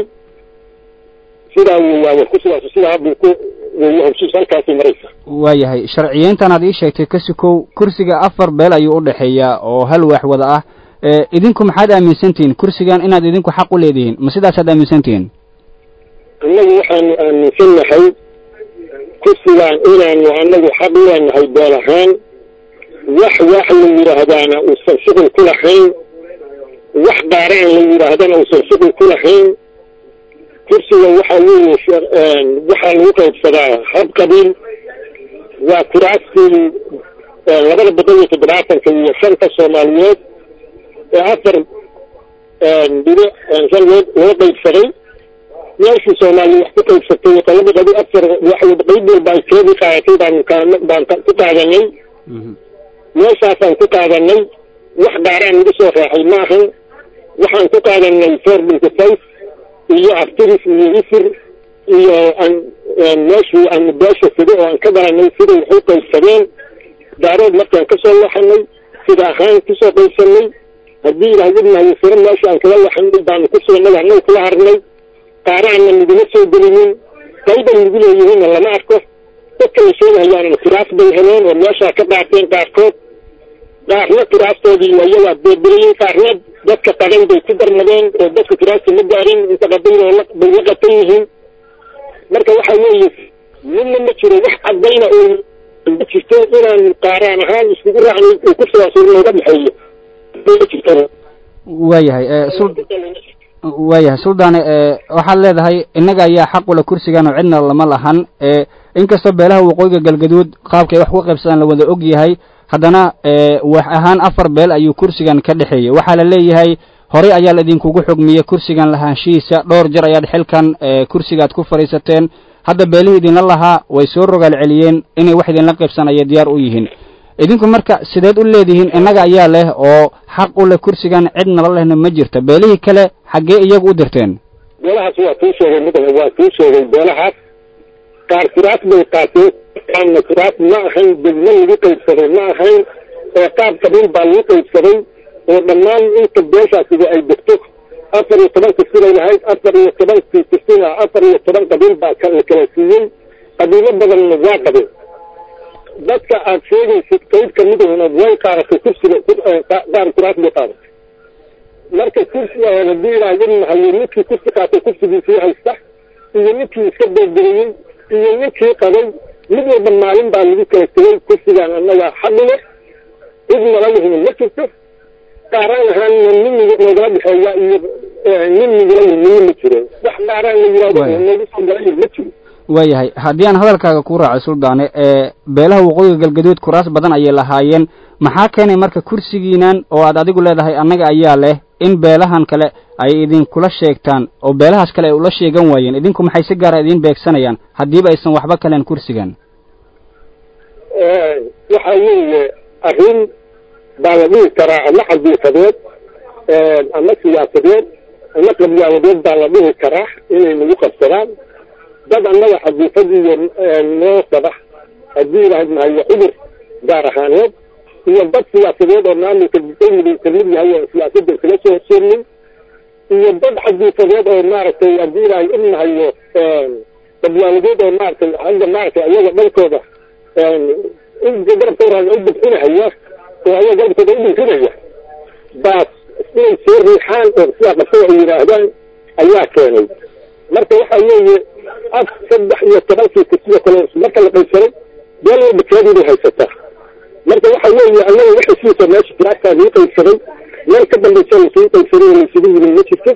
sidaa w waa kursigaas sidaa buu ku howshiis halkaasay maraysa waayahay sharciyeyntan aad ii sheegtay ka sukow kursiga afar beel ayuu u dhexeeyaa oo hal waax wada ah idinku maxaad aaminsantihiin kursigan inaad idinku xaq u leedihiin ma sidaasaad aaminsantihiin annagu waxaanu aaminsannahay kursigan inaanu annagu xaq u leenahay beel ahaan wax wax la yidhaahdaana uusan shuqul ku lahayn wax daaraan la yidhaahdana uusan shuqul ku lahayn kursiga waxaa weeye waxaa lagu qaybsadaa hab qabiil waa kuraastii labada boqol iyo toddobaatanka iyo shanta soomaaliyeed ee afar dhibic shan loo loo qaybsaday meeshii soomaaliya wax ku qaybsatay qolaba qabi afar wax qayb walba ay keedii qaadatay baan kaan baan ku qaadanay meeshaasaan ku qaadanay wax daaraan nagu soo raaxay maahan waxaan ku qaadanay four binty five iyo aftiris iyo isir iyo aan meeshii aan beesha sida oo aan ka baranay siday wax u qaybsadeen daarood markaan kasoo laxanay sida ahaan kusoo qaybsanay haddii ilaahwadnahay siro meesha aan kala laxanay baanu ku sugnay annaga kula harnay qaaraanna naguma soo gelinin qayban nagu leeyihiinna lama arko dadka la sheegahayaanna kuraas bay heleen oo meeshaa ka qaateen qaarkood qaarna kuraastoodii ayagaa beerberiyey qaarna dadka qadan bay ku darmadeen oo dadka kuraasta ma gaarin inta qabayl oo bay la qatan yihiin marka waxa weeye midna ma jiro wax cadayna oo ma jirto inaan qaaraan ahaan iskugu raacnay uu ku sidaas nooga dhexeeyo ma jirto waayahay waayahay suldaane waxaad leedahay innaga ayaa xaq ula kursigan oo cidna lama lahan inkastoo beelaha waqooyiga galgaduud qaabkay wax ku qaybsadaan la wada og yahay haddana wax ahaan afar beel ayuu kursigan ka dhexeeyey waxaa la leeyahay horey ayaa la idinkugu xugmiyey kursigan lahaanshihiisa dhowr jer ayaad xilkan kursigaad ku fadhiisateen hadda beelihii idinla lahaa way soo rogaal celiyeen inay wax idinla qaybsanaya diyaar u yihiin idinku marka sideed u leedihiin innaga ayaa leh oo xaq u leh kursigan cid nala lehna ma jirta beelihii kale xaggee iyagu u dirteen beelahaas waa kuu sheegay mudane waa kuu sheegay beelahaas qaar kuraas bay qaateen qaarna kuraas ma ahayn degmo lagu qaybsaday ma ahayn ee qaab qabiil baa lagu qaybsaday oo dhammaan inta beeshaasiba ay degto afar iyo toban kisibay lahayd afar iyo tobankii kisina afar iyo toban qabiil baa la kala siiyey qabiilo badanna waa qabeen dadka aad sheegaysid qayb kamidahuna way qaadatay kursiga qaar kuraas bay qaadatay marka kursiga hadii ilaahay inahayo ninkii kursi qaatay kursigiisii haysta iyo ninkii iska beegeliyey iyo ninkii qabay mid walba maalin baa lagu kala tegay kursigaan annaga xaqile cid nala lihina ma jirto qaaraan ahaanna nimiga noogala dhexeeya iyo nimigala nimi ma jiro wax qaaraan la yihahdo noogu soo galay ma jiro waayahay haddii aan hadalkaaga ku raaco suldaane ee beelaha waqooyiga galgaduud kuraas badan ayay lahaayeen maxaa keenay marka kursigiinan oo aad adigu leedahay annaga ayaa leh in beelahan kale ay idinkula sheegtaan oo beelahaas kale ay ula sheegan waayeen idinku maxay si gaara idiin beegsanayaan haddiiba aysan waxba kaleen kursigan waxa weeye arrin baa la dhihi karaa ama cadiifadeed ama siyaasadeed ama qabyaaladeed baa la dhihi karaa inay nagu qabsadaan dad annaga cadiifad iyo noo saba haddii ilahayd mahayo cudur gaar ahaaneed iyo dad siyaasadeed oo maamulka dawliga kamid yahay oo siyaasadda iskaga soo horseernay iyo dad cadiifadeed oo maaragtay haddii ilaahay u nahayo qabyaaladeed oo maaragtay hadda maaragtay ayaga dhankooda garabkooda u bixinahaya oo ayaga garabkooda u bixinaya baas inay soo riixaan oo sidaa qabsada ay yidhaahdaan ayaa keenay marka waxa weeye af saddex iyo tobankii kisida kale marka la qaybsaday meel walba keediibay haysataa marka waxa weeye annaga waxay siisa meesha kiraastaa lagu qaybsaday meel ka dambaysa lasugu qaybsaday oo laysugu yimi ma jirto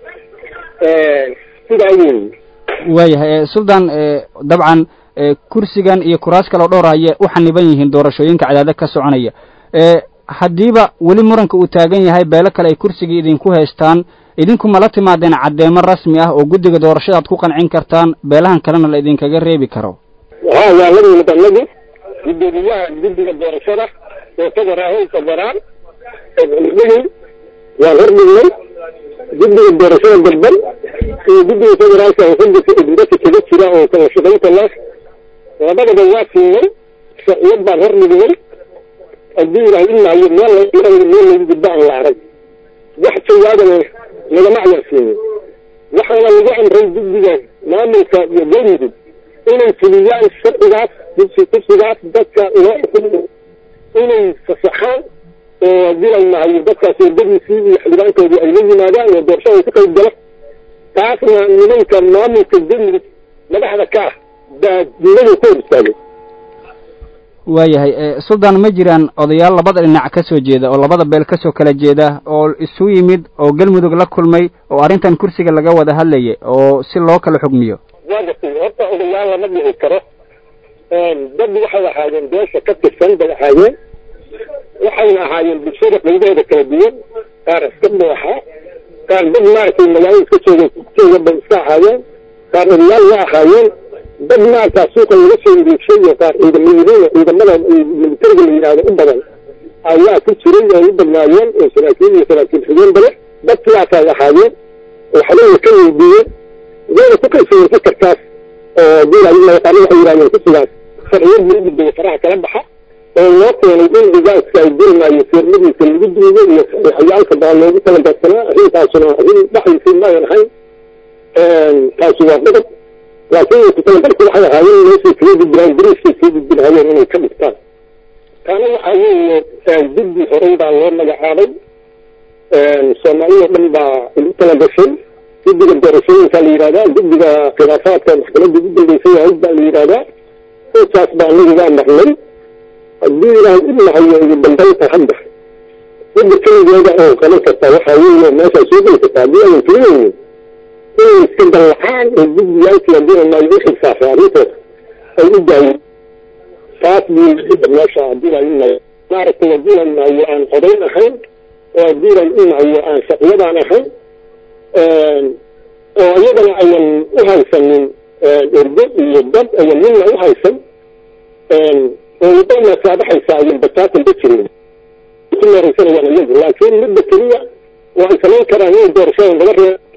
sidaa weeye waayahay suldan dabcan kursigan iyo kuraas kaleo dhowr ayay u xaniban yihiin doorashooyinka cadaadad ka soconaya haddiiba weli muranka uu taagan yahay beelo kale ay kursigii idinku haystaan idinku ma la timaadeen caddeemo rasmi ah oo guddiga doorashada aad ku qancin kartaan beelahan kalena la idinkaga reebi karo ha waa la yimid annagu gudoomiyaha guddiga doorashada oo federaal federaan dhigi waan hordhignay guddiga doorashada dalban iyo guddiga federaalka oo xudika idinbaka kaga jira oo kala shaqaynta leh labadaba waa siinay sharciyad baan hordhignay haddii ilahay inahayo meel meel lagu gudbo aan la arag wax jawaabana nagama ayarsiinin waxaana lagu amray guddiga maamulka iyo galmudug inay fuliyaan sharcigaas kursigaas dadka loo xukumo inay fasaxaan oo haddii la nahayo dadkaas wadadiisii iyo xildhibaankoodii ay la yimaadaan oo doorashada ku qayb gala taasna nimanka maamulka galmudug madaxda ka ah baa diinadu ku hor istaagay waayahay suldan ma jiraan odayaal labada dhinac ka soo jeeda oo labada beel kasoo kala jeeda oo isu yimid oo galmudug la kulmay oo arrintan kursiga laga wada hadlayay oo si loo kala xugmiyo waa gartay horta odayaal lama dhici karo dad waxay ahaayeen beesha ka tirsan bay ahaayeen waxayna ahaayeen bulshada qaybaheeda kala duwan qaar iska dooxaa qaar dad maaragtay magaalada iska jooga jooga bay iska ahaayeen qaar odayaal waa ahaayeen dad maarkaa suuqa laga soo wareegshay iyo qaar ciidamadiina ciidamada militariga la yidhaahdo u badan ayaa ku jiray oo u badnaayeen oo saraakiil iyo saraakiil xigeen bale dad sidaasay ahaayeen oo xalina ka weydiiyeen wayna ku qaybsadeen fikirkaas oo diilaayo waxay yidhahdeen kusigaas sharciyad lagu gudbaya faraha kala baxa oo loo keenay in dhigaaska ay dirimaayo seermadiisa lagu duugo iyo saxiixayaalka baa loogu talagarsanaa arrintaasuna arrin dhaxaysay maayan ahayn taasi waa qodob laakiin kutalagalku waxay ahaayeen meeshay kaga gudbiraan bariiskay kaga gudbirhayeen inay ka dhigtaan taana waxaa weeye guddi horey baa loo magacaabay soomaaliyao dhan baa ugu talagashay guddiga doorashooyinka la yidhahdaa guddiga khilaafaadka maxkamadda ugu dambeysay ahayd baa la yidhahdaa intaas baa anagugaa marnay haddii ilaahay u nahayo ugu dambaynta hadda midda keligeeda oo qaban kartaa waxaa weeye meeshaa soo geli kartaa haddii ayan keliyeyn inay iska dallacaan oo guddigaalkii haddii maayo u xilsaafay arrintooda ay u daayeen taas buu midda meesha haddii la inayo maaragtay haddii la maayo aan codayn ahayn oo diiran inayo aan shaqiyadaan ahayn oo iyadana ayan u haysanin ergo iyo dad ayan midna u haysan oo wadda masaabaxaysa ayan bataatan ba jirin ku meeraysanayaan iyagu laakiin midda keliya oo ay samayn karaan inay doorashada laga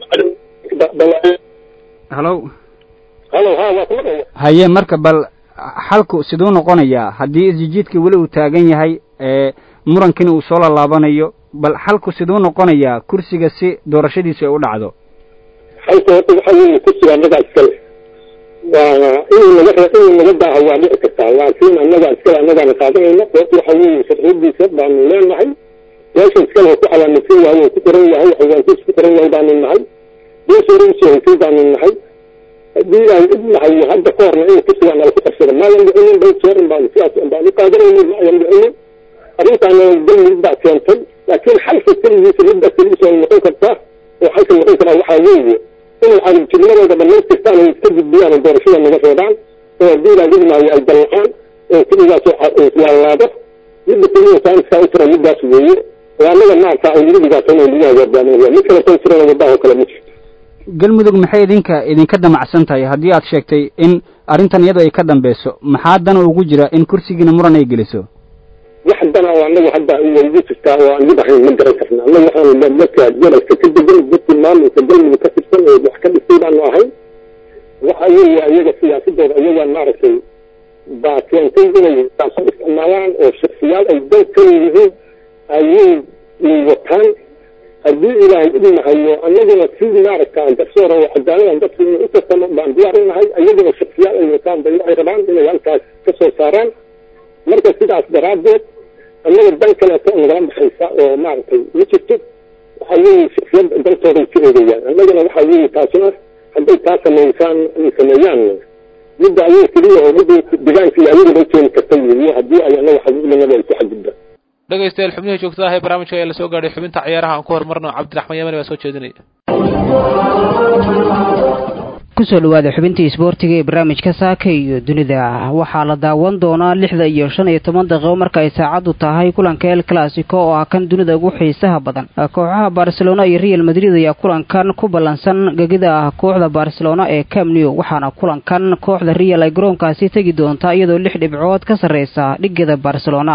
reebo halo halo ha waa kuma dhaya haye marka bal xalku siduu noqonayaa haddii isjijiidka weli uu taagan yahay ee murankiina uu soo lalaabanayo bal xalku siduu noqonayaa kursiga si doorashadiisu ay u dhacdo halka horta waxa weeye kursiga annagaa iskale waana inuu naga re inuu naga daaho waa dhici kartaa laakiin annagaa iskale annagaana qaadanayna sababta waxa weeye sharciyadiisa baanu leenahay meesha iskale ku calaamadsan yahay oo ku qoran yahay xawaankiis ku qoran yahay baanu nahay meesha hore usoo haysay baanu nahay haddii aan idnahay hadda ka horna in kursigaa nala ku qabsada maayan dhicinin dhowr jeerin baanu sidaas baan u qaadanaynin maayan dhicinin arrintaana galmudug baa keentay laakiin xalka keligiisa midda keligiisa ay noqon kartaa oo xalka noqon karaa waxaa weeye inay cadabjirnimadooda dhamaystirtaan ay iska gudbiyaan oo doorashada naga reebaan oo haddii ilaa idmaayo ay dallacaan oo keligaas laalaado midda keliya saaniskaa u tira middaas weeye oo annaga maarta ay nagu dhibaatayna nagu hagaagaaminaya mid kale tan tirana waddaha oo kale ma jirto galmudug maxay idinka idinka damacsan tahay haddii aad sheegtay in arrintan iyadu ay ka dambeyso maxaa dana ugu jira in kursigiina muran ay geliso wax dana oo annagu hadda igu jirtaa oo aan mid ahayn ma garan karna annagu waxaanu dadka gobolka ka degan dadkii maamulka galmudug ka tirsan oo wax ka dhistay baanu ahayn waxa weeye iyaga siyaasadooda iyagaa maaragtay baa keentay inay saaso isticmaalaan oo shaksiyaal ay dan ka yihiin ayay wataan haddii ilaahay idnahayo annaguna si maaragta garsoora oo cadaalada dadku inay u tartamo baan diyaar u nahay iyaguna shaksiyaal ay wataan bay waxay rabaan inay halkaas ka soo saaraan marka sidaas daraaddeed annaga dan kaleeto nagala baxaysa oo maaragtay ma jirto waxa weeye shaksiyad dantooday ka eegayaan annagana waxa weeye taasuna hadday taa samaysaan ay sameeyaan midda ayay keliya oo midda deegaanka iyo ayaguna u keeni karta weeye haddii ay annaga xabiibnimada ay ku xadgudbaan dhegaystayaal xubnihii joogtada ah ee barnaamijka ayaa lasoo gaadhay xubinta ciyaaraha aan ku horumarno cabdiraxmaan yamani baa soo jeedinaya kusoo dhawaada xubintii isboortiga ee barnaamijka saaka iyo dunida waxaa la daawan doonaa lixda iyo shan iyo toban daqiiqo marka ay saacaddu tahay kulanka el classico oo ah kan dunida ugu xiisaha badan kooxaha barcelona iyo real madrid ayaa kulankan ku ballansan gegida ah kooxda barcelona ee camnew waxaana kulankan kooxda real ay garoonkaasi tegi doontaa iyadoo lix dhibcood ka sarreysa dhigada barcelona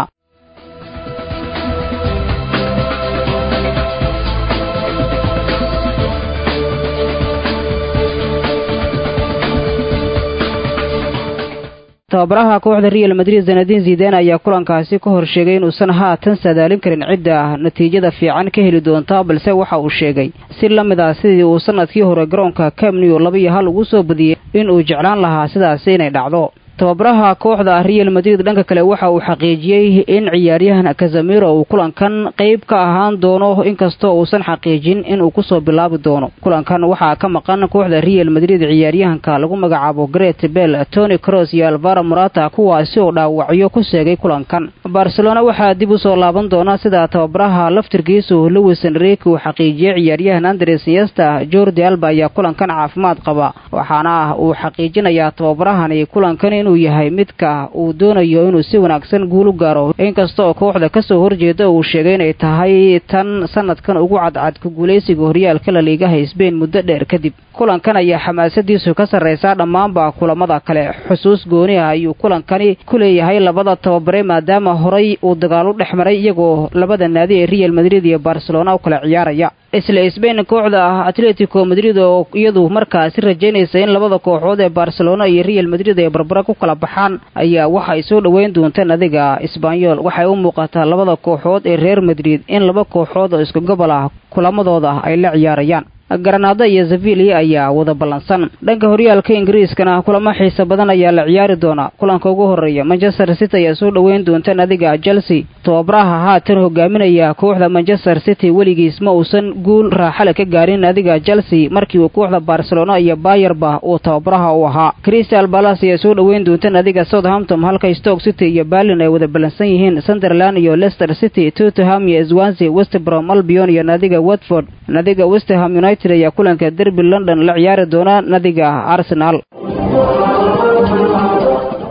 tababaraha kooxda real madrid zanadin zidan ayaa kulankaasi ka hor sheegay inuusan haatan sadaalin karin cidda natiijada fiican ka heli doonta balse waxa uu sheegay si la mid ah sidii uu sanadkii hore garoonka camnew laba iyo hal ugu soo badiyey inuu jeclaan lahaa sidaasi inay dhacdo tababaraha kooxda real madrid dhanka kale waxa uu xaqiijiyey in ciyaaryahan kazamiro uu kulankan qayb ka ahaan doono inkastoo uusan xaqiijin inuu kusoo bilaabi doono kulankan waxaa ka maqan kooxda real madrid ciyaaryahanka lagu magacaabo gret bell tony cross iyo alvaro morata kuwaasi oo dhaawacyo ku seegay kulankan barcelona waxaa dib usoo laaban doona sida tababaraha laftirkiisu lewis enrique uu xaqiijiyey ciyaaryahan andres niesta jordi alba ayaa kulankan caafimaad qaba waxaana uu xaqiijinayaa tababarahani kulankan inuu yahay midka uu doonayo inuu si wanaagsan guulu gaaro inkasta oo kooxda kasoo horjeeda uu sheegay inay tahay tan sanadkan ugu cadcad ku guulaysiga horyaalka la liigaha sbain muddo dheer kadib kulankan ayaa xamaasadiisu ka sarreysaa dhammaanba kulamada kale xusuus gooni ah ayuu kulankani ku leeyahay labada tababare maadaama horay uu dagaal u dhex maray iyagoo labada naadi ee real madrid iyo barcelona u kala ciyaaraya isla sbain kooxda ah atletico madrid oo iyadu markaasi rajaynaysa in labada kooxood ee barcelona iyo real madrid ay barbara ku kala baxaan ayaa waxay soo dhoweyn doontaan adiga isbanyol waxay u muuqataa labada kooxood ee reer madrid in laba kooxood oo isku gobol ah kulamadooda ay la ciyaarayaan garanaado iyo sevilla ayaa wada ballansan dhanka horyaalka ingiriiskana kulamo xiisa badan ayaa la ciyaari doonaa kulanka ugu horeeya manchester city ayaa soo dhoweyn doonta nadiga chelsea tababaraha haatan hogaaminaya kooxda manchester city weligiis ma uusan guul raaxale ka gaarin nadiga chelsea markii uu kooxda barcelona iyo bayerba uu tababaraha u ahaa crystal balas ayaa soo dhoweyn doonta nadiga southampton halka stoke city iyo berlin ay wada ballansan yihiin sunderland iyo leicester city tottenham iyo swansea westbrom albion iyo nadiga watford nadiga westham united ayaa kulanka derby london la ciyaari doona nadiga arsenal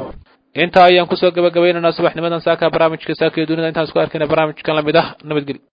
intaa ayaan kusoo gabagabaynaynaa subaxnimadan saaka barnaamijka saaka iyo dunida intaan isku arkayna barnaamijkan lamid ah nabadgelyo